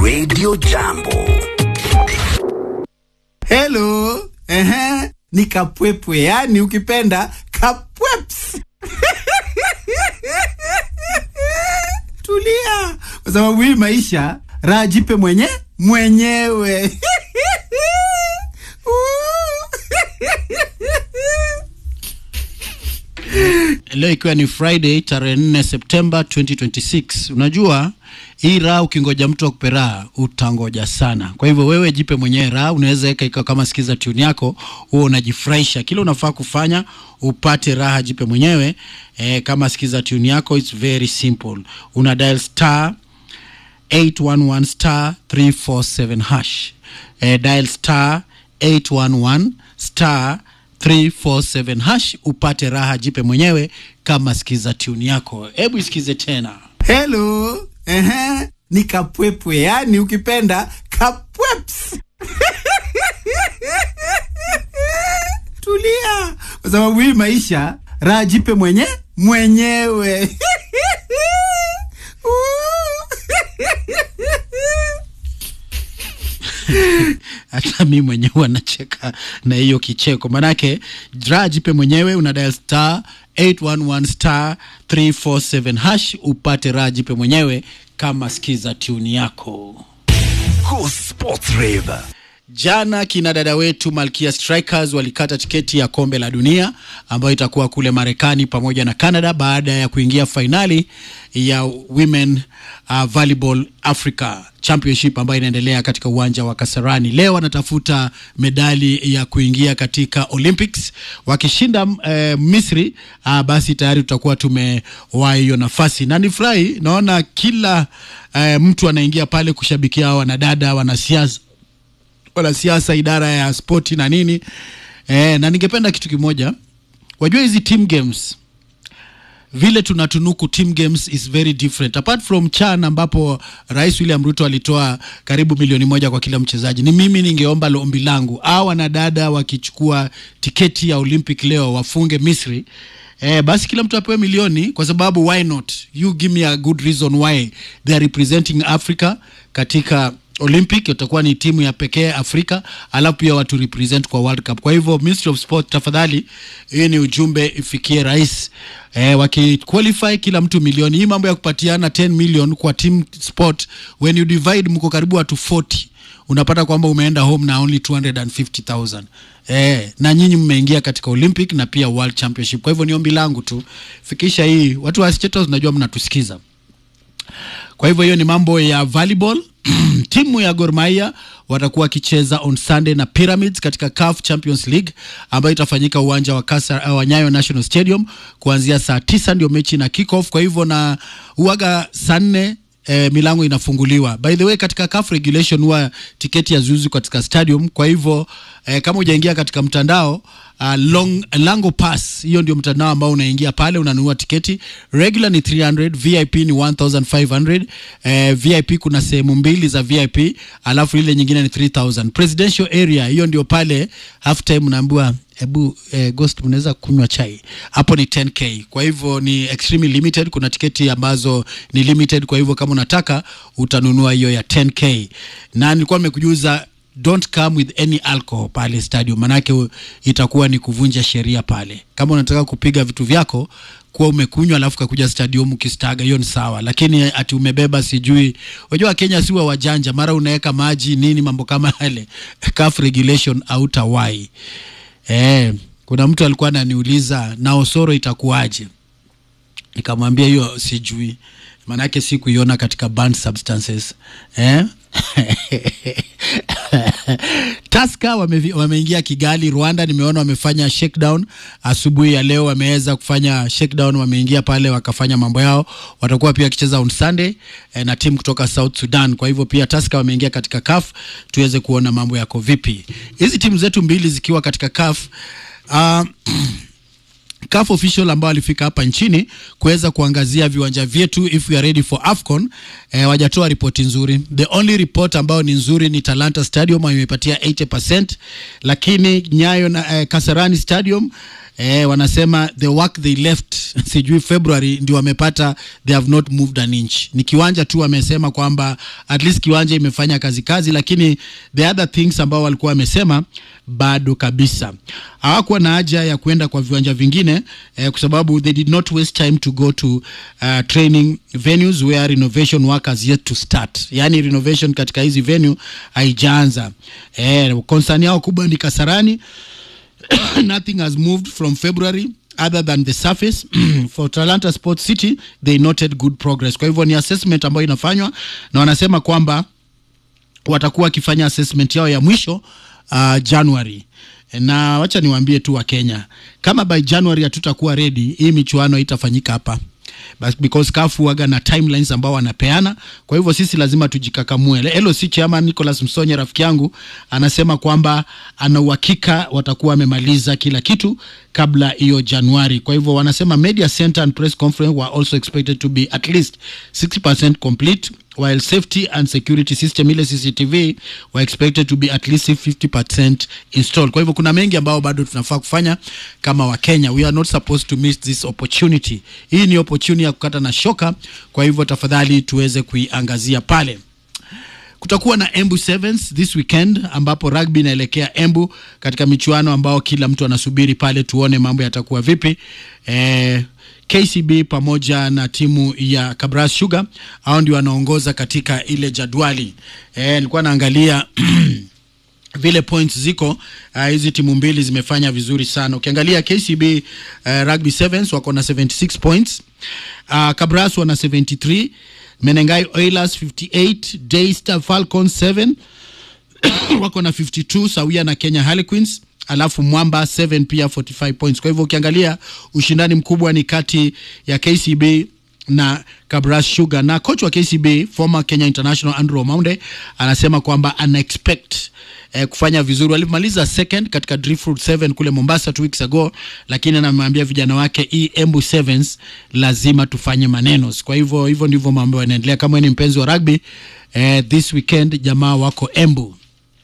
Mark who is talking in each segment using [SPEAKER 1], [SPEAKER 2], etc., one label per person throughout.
[SPEAKER 1] Radio Jambo.
[SPEAKER 2] Hello. Ehe. Ni kapwepwe, yani ukipenda kapweps. Tulia, kwa sababu hii maisha raha jipe mwenye mwenyewe.
[SPEAKER 3] leo ikiwa ni friday tarehe 4 septemba 2026 unajua hii raha ukingoja mtu akupe raha utangoja sana kwa hivyo wewe jipe mwenyewe raha unaweza weka ikawa kama sikiza tune yako huo unajifurahisha kile unafaa kufanya upate raha jipe mwenyewe eh, kama sikiza tune yako its very simple una dial star 811 star 347 hash eh, dial star 811 star 347 hash upate raha jipe mwenyewe kama sikiza tune yako hebu isikize tena
[SPEAKER 2] Hello. Ehe. Ni kapwepwe, yani ukipenda kapweps. Tulia, kwa sababu hii maisha raha jipe mwenye mwenyewe.
[SPEAKER 3] hata mi mwenyewe anacheka na hiyo kicheko manake raha jipe mwenyewe una dial star 811 star 347 hash upate raha jipe mwenyewe kama sikiza tune yako
[SPEAKER 1] Go Sports Rave.
[SPEAKER 3] Jana kina dada wetu Malkia Strikers walikata tiketi ya kombe la dunia ambayo itakuwa kule Marekani pamoja na Canada baada ya kuingia fainali ya Women uh, Volleyball Africa Championship ambayo inaendelea katika uwanja wa Kasarani. Leo wanatafuta medali ya kuingia katika Olympics. Wakishinda eh, Misri uh, basi tayari tutakuwa tumewahi hiyo nafasi, na nifurahi naona kila eh, mtu anaingia pale kushabikia hawa wanadada wanasiasa wanasiasa idara ya spoti na nini e, na ningependa kitu kimoja wajua hizi team games vile tunatunuku team games is very different apart from chan ambapo rais william ruto alitoa karibu milioni moja kwa kila mchezaji ni mimi ningeomba ombi langu au wanadada wakichukua tiketi ya olympic leo wafunge misri Eh, basi kila mtu apewe milioni kwa sababu why not you give me a good reason why they are representing africa katika olympic itakuwa ni timu ya pekee afrika alafu pia watu represent kwa world cup kwa hivyo ministry of sport tafadhali hii ni ujumbe ifikie rais eh, wakiqualify kila mtu milioni hii mambo ya kupatiana 10 million kwa team sport when you divide mko karibu watu 40 unapata kwamba umeenda home na only 250000 eh, na nyinyi mmeingia katika olympic na pia world championship kwa hivyo ni ombi langu tu fikisha hii watu wa Chetos najua mnatusikiza kwa hivyo hiyo ni mambo ya volleyball timu ya Gor Mahia watakuwa wakicheza on Sunday na Pyramids katika CAF Champions League ambayo itafanyika uwanja wa Kasa, uh, wa Nyayo National Stadium kuanzia saa tisa ndio mechi na kick off. Kwa hivyo na uaga saa nne eh, milango inafunguliwa. By the way, katika CAF regulation huwa tiketi ya zuzu katika stadium. Kwa hivyo eh, kama hujaingia katika mtandao uh, long, Lango Pass, hiyo ndio mtandao ambao unaingia pale unanunua tiketi. Regular ni 300, VIP ni 1500. Eh, VIP kuna sehemu mbili za VIP, alafu ile nyingine ni 3000. Presidential area hiyo ndio pale half time unaambiwa hebu eh, ghost unaweza kunywa chai hapo ni 10k kwa hivyo ni extremely limited kuna tiketi ambazo ni limited kwa hivyo kama unataka utanunua hiyo ya 10k na nilikuwa nimekujuza don't come with any alcohol pale stadium manake u- itakuwa ni kuvunja sheria pale kama unataka kupiga vitu vyako kuwa umekunywa alafu kakuja stadium ukistaga hiyo ni sawa lakini ati umebeba sijui unajua kenya siwa wajanja mara unaweka maji nini mambo kama yale CAF regulation hautawai Eh, kuna mtu alikuwa ananiuliza na Osoro itakuwaje? Nikamwambia hiyo sijui, maanake si kuiona katika banned substances eh? Taska wame, wameingia Kigali, Rwanda. Nimeona wamefanya shakedown asubuhi ya leo, wameweza kufanya shakedown, wameingia pale wakafanya mambo yao. Watakuwa pia wakicheza on Sunday eh, na timu kutoka South Sudan. Kwa hivyo pia Taska wameingia katika CAF, tuweze kuona mambo yako vipi. Hizi timu zetu mbili zikiwa katika CAF uh, CAF official ambao walifika hapa nchini kuweza kuangazia viwanja vyetu if we are ready for AFCON eh, wajatoa ripoti nzuri. The only report ambayo ni nzuri ni Talanta Stadium ambayo imepatia 80%, lakini Nyayo na eh, Kasarani Stadium eh, wanasema the work they left sijui February ndio wamepata they have not moved an inch. Ni kiwanja tu wamesema kwamba at least kiwanja imefanya kazi kazi, lakini the other things ambao walikuwa wamesema bado kabisa. Hawakuwa na haja ya kuenda kwa viwanja vingine eh, kwa sababu they did not waste time to go to uh, training venues where renovation work has yet to start. Yani renovation katika hizi venue haijaanza. Eh, concern yao kubwa ni Kasarani nothing has moved from February other than the surface for Talanta Sports City they noted good progress. Kwa hivyo ni assessment ambayo inafanywa na wanasema kwamba watakuwa wakifanya assessment yao ya mwisho uh, January na wacha niwaambie tu wa Kenya, kama by January hatutakuwa ready, hii michuano itafanyika hapa But because CAF waga na timelines ambao wanapeana. Kwa hivyo sisi lazima tujikakamue. LOC chairman Nicholas Msonye rafiki yangu anasema kwamba ana uhakika watakuwa wamemaliza kila kitu kabla hiyo Januari. Kwa hivyo wanasema media center and press conference were also expected to be at least 60% complete while safety and security system ile CCTV were expected to be at least 50% installed. Kwa hivyo kuna mengi ambao bado tunafaa kufanya kama Wakenya. We are not supposed to miss this opportunity. Hii ni opportunity ya kukata na shoka, kwa hivyo tafadhali tuweze kuiangazia pale. Kutakuwa na Embu Sevens this weekend ambapo rugby inaelekea Embu katika michuano ambao kila mtu anasubiri pale, tuone mambo yatakuwa vipi. Eh, KCB pamoja na timu ya Kabras Sugar hao ndio wanaongoza katika ile jadwali. Eh, nilikuwa naangalia vile points ziko uh, hizi timu mbili zimefanya vizuri sana. Ukiangalia KCB uh, Rugby Sevens wako na 76 points. Uh, Kabras wana 73, Menengai Oilers 58, Daystar Falcons 7 wako na 52 sawia na Kenya Harlequins alafu Mwamba 7 pia 45 points. Kwa hivyo ukiangalia ushindani mkubwa ni kati ya KCB na Kabras Sugar na coach wa KCB former Kenya International Andrew Omaunde anasema kwamba ana expect eh, kufanya vizuri. Walimaliza second katika Driftwood 7 kule Mombasa two weeks ago, lakini anamwambia vijana wake hii Embu Sevens lazima tufanye maneno. Kwa hivyo hivyo ndivyo mambo yanaendelea. Kama ni mpenzi wa rugby eh, this weekend jamaa wako Embu.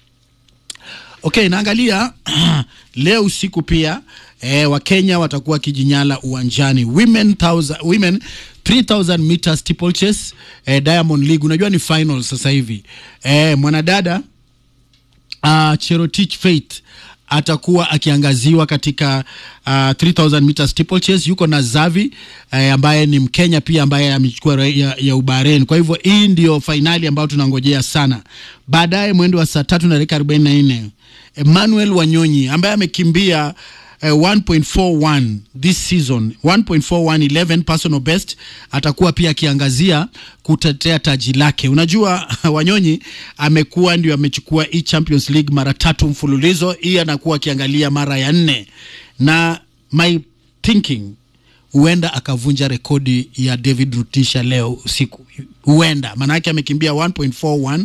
[SPEAKER 3] Okay, naangalia leo usiku pia eh, Wakenya watakuwa kijinyala uwanjani women, thousand, women 3000 meters steeplechase eh, Diamond League. Unajua ni final sasa hivi eh, mwanadada uh, Cherotich Faith atakuwa akiangaziwa katika uh, 3000 meters steeplechase. Yuko na Zavi eh, ambaye ni Mkenya pia ambaye amechukua ya, ya Ubahrain. Kwa hivyo hii ndio fainali ambayo tunangojea sana. Baadaye mwendo wa saa tatu na dakika 44 Emmanuel Wanyonyi ambaye amekimbia uh, 1.41 this season 1.41 11 personal best atakuwa pia akiangazia kutetea taji lake. Unajua Wanyonyi amekuwa ndio amechukua hii Champions League mara tatu mfululizo, hii anakuwa akiangalia mara ya nne, na my thinking huenda akavunja rekodi ya David Rutisha leo usiku, huenda maana yake amekimbia 1.41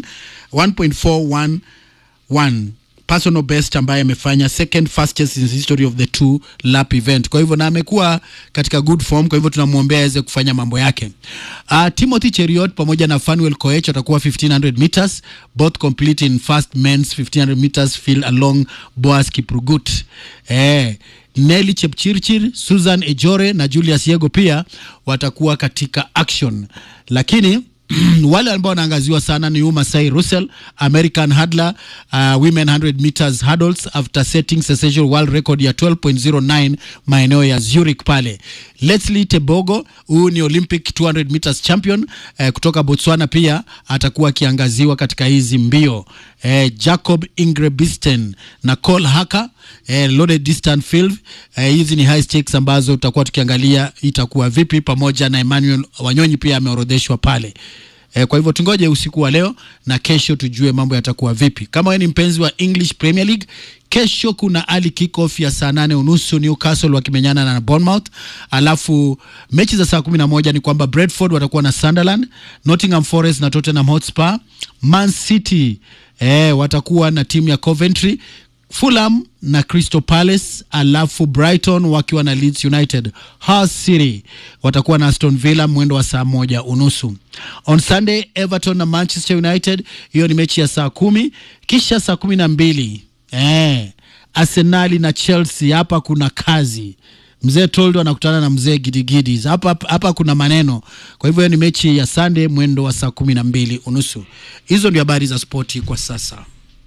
[SPEAKER 3] 1.411 personal best ambaye amefanya second fastest in the history of the two lap event. Kwa hivyo na amekuwa katika good form, kwa hivyo tunamwombea aweze kufanya mambo yake. Uh, Timothy Cheriot pamoja na Fanuel Koech watakuwa 1500 meters both complete in fast men's 1500 meters field along Boaz Kiprugut. Eh, Nelly Chepchirchir, Susan Ejore na Julius Yego pia watakuwa katika action, lakini wale ambao wanaangaziwa sana ni Umasai Russell, American hurdler, uh, women 100 meters hurdles after setting sensational world record ya 12.09 maeneo ya Zurich pale. Leslie Tebogo, huyu ni Olympic 200 meters champion uh, kutoka Botswana, pia atakuwa akiangaziwa katika hizi mbio. Uh, Jacob Ingebrigtsen na Cole Haka uh, loaded distance field. Uh, hizi ni high stakes ambazo tutakuwa tukiangalia itakuwa vipi, pamoja na Emmanuel Wanyonyi pia ameorodheshwa pale. E, kwa hivyo tungoje usiku wa leo na kesho tujue mambo yatakuwa vipi. Kama wewe ni mpenzi wa English Premier League, kesho kuna early kick-off ya saa nane unusu Newcastle wakimenyana na Bournemouth, alafu mechi za saa kumi na moja ni kwamba Brentford watakuwa na Sunderland, Nottingham Forest na Tottenham Hotspur, Man City e, watakuwa na timu ya Coventry Fulham na Crystal Palace, alafu Brighton wakiwa na Leeds United. Hull City watakuwa na Aston Villa mwendo wa saa moja unusu. On Sunday Everton na Manchester United, hiyo ni mechi ya saa kumi. Kisha saa kumi na mbili eh, Arsenali na Chelsea. Hapa kuna kazi. Mzee Toldo anakutana na mzee Gidigidi. Hapa hapa kuna maneno. Kwa hivyo hiyo ni mechi ya Sunday mwendo wa saa kumi na mbili unusu. Hizo ndio habari za spoti kwa sasa.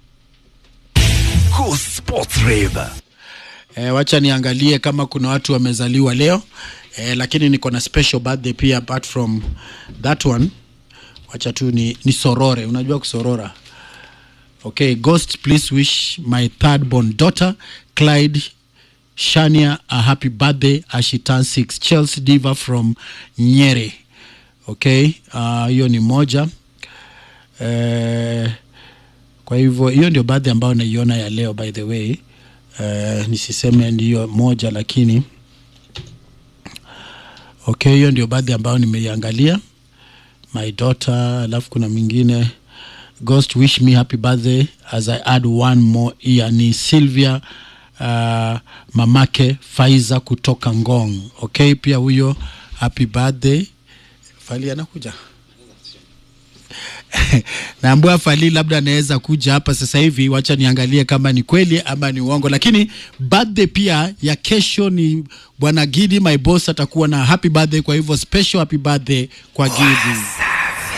[SPEAKER 1] Go Sports Rave.
[SPEAKER 3] E, wacha niangalie kama kuna watu wamezaliwa leo e, lakini niko na special birthday pia apart from that one. Wacha tu ni, ni sorore. Unajua kusorora? Okay, Ghost, please wish my third born daughter Clyde Shania a happy birthday as she turns six. Chelsea Diva from Nyeri. Okay, ah, hiyo ni moja eh, kwa hivyo hiyo ndio birthday ambayo naiona ya leo by the way. Eh, nisiseme ndiyo moja lakini okay, hiyo ndio birthday ambayo nimeiangalia my daughter, alafu kuna mwingine Ghost wish me happy birthday as I add one more year ni Sylvia uh, mamake Faiza kutoka Ngong. Okay, pia huyo happy birthday. Fali anakuja naambua Fali labda anaweza kuja hapa sasa hivi. Wacha niangalie kama ni kweli ama ni uongo, lakini birthday pia ya kesho ni bwana Gidi, my boss atakuwa na happy birthday. Kwa hivyo special happy birthday kwa Gidi.